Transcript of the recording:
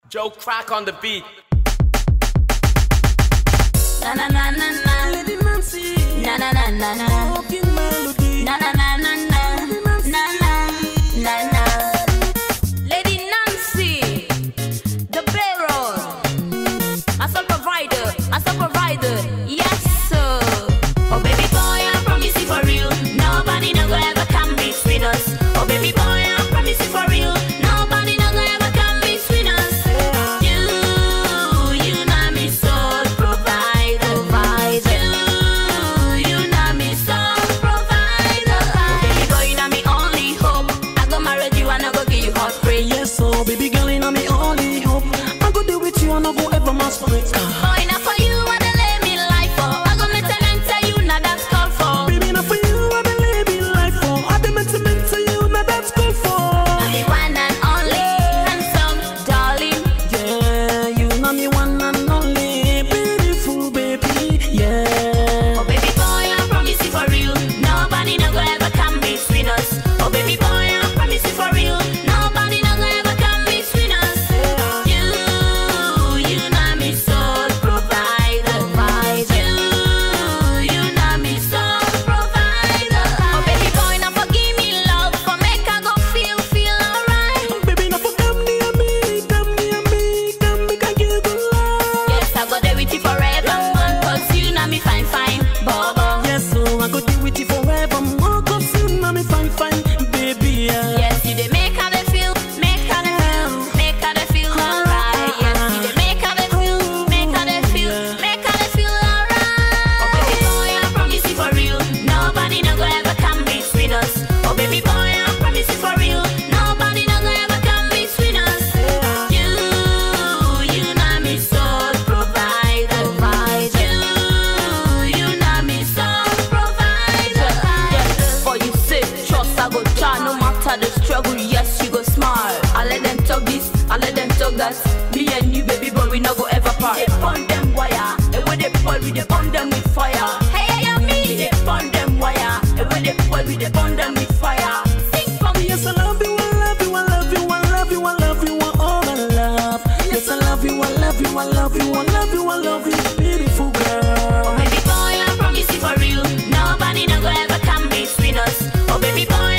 Joe Crack on the beat. Na na na na na. Lady Nancy, Na na na na na. walking melody. Na na na na na. Na na na na. Lady Nancy, the barrel, master provider, master provider. Yes sir. Oh baby boy, I promise you for real. Nobody no go ever come between us. Oh baby boy, I promise you for real. Nobody no go ever come between us. You, you know me soul provider, provider. You, you know me soul provider. Oh baby boy, you know me only hope. I go marry you and I go give you hot praise. Yes, so baby girl, you know me only hope. I go deal with you and I go ever masquerade. Boy, now for you, I dey lay me life for. I go make and tell you, now that's called for. Baby, now for you, I been living life for. I been meant to meant to you, now that's good for. The one and only handsome darling. Yeah, you know me one and only beautiful baby. Yeah. Oh baby boy, I promise you for real. Nobody no go ever come between us. Oh baby boy, I promise you for real. Nobody no go ever come between us. You, you know me soul provider, provider. You, you know me soul provider. Oh baby boy, now forgive me love for make I go feel feel alright. Baby, now for come near me, come near me, come make I give you love. Yes, I go there with you forever, man. Cause you know me fine, fine, bobo. Yes, so I go deal with you forever. More cause you know me fine, fine, baby. Yeah. Yes, you dey make how they feel, make how they feel, make how they feel alright. Yes, you dey make how they feel, make how they feel, make how they feel alright. Oh baby boy, I promise you for real, nobody no go ever come between us. Oh baby boy, I promise you for real, nobody no go ever come between us. You, you know me soul provider, provider. You, you know me soul provider. Yes, for you say trust I go try no matter the struggle. Yes, you go smile. I let them talk this, I let them talk that. Me and you, baby boy, we no go ever part. We dey burn them wire, and when they boil, we dey burn them with fire. Hey, hey, yeah, me. We dey burn them wire, and when they boil, we dey burn them with fire. Sing for me, Yes, I love you, I love you, I love you, I love you, I love you, I all my love. Yes, I love you, I love you, I love you, I love you, I love you, beautiful girl. Oh baby boy, I promise you for real. Nobody no go ever come between us. Oh baby boy,